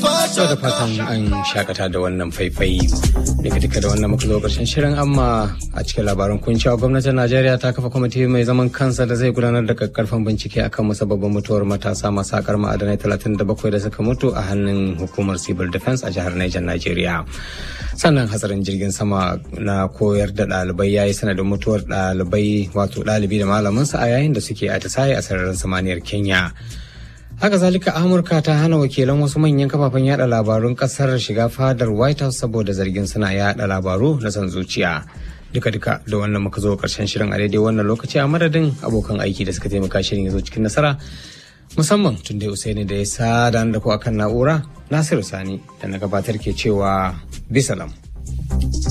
So da fatan an shakata da wannan faifai daga duka da wannan muka zo karshen shirin amma a cikin labarin kun cewa gwamnatin Najeriya ta kafa kwamiti mai zaman kansa da zai gudanar da kakkarfan bincike akan musabbabin mutuwar matasa masu akar ma'adanai 37 da suka mutu a hannun hukumar civil defense a jihar Niger Najeriya. Sannan hatsarin jirgin sama na koyar da ɗalibai ya yi sanadin mutuwar ɗalibai wato ɗalibi da malaminsa a yayin da suke atisaye a sararin samaniyar Kenya. haka zalika amurka ta hana wakilan wasu manyan kafafen yada labarun kasar shiga fadar white house saboda zargin suna yada labaru na san zuciya duka-duka da wannan muka zo karshen shirin a daidai wannan lokaci a madadin abokan aiki da suka taimaka shirin ya zo cikin nasara musamman tun da usaini da ya sada da ku akan na'ura nasiru sani da na gabatar ke cewa bisalam.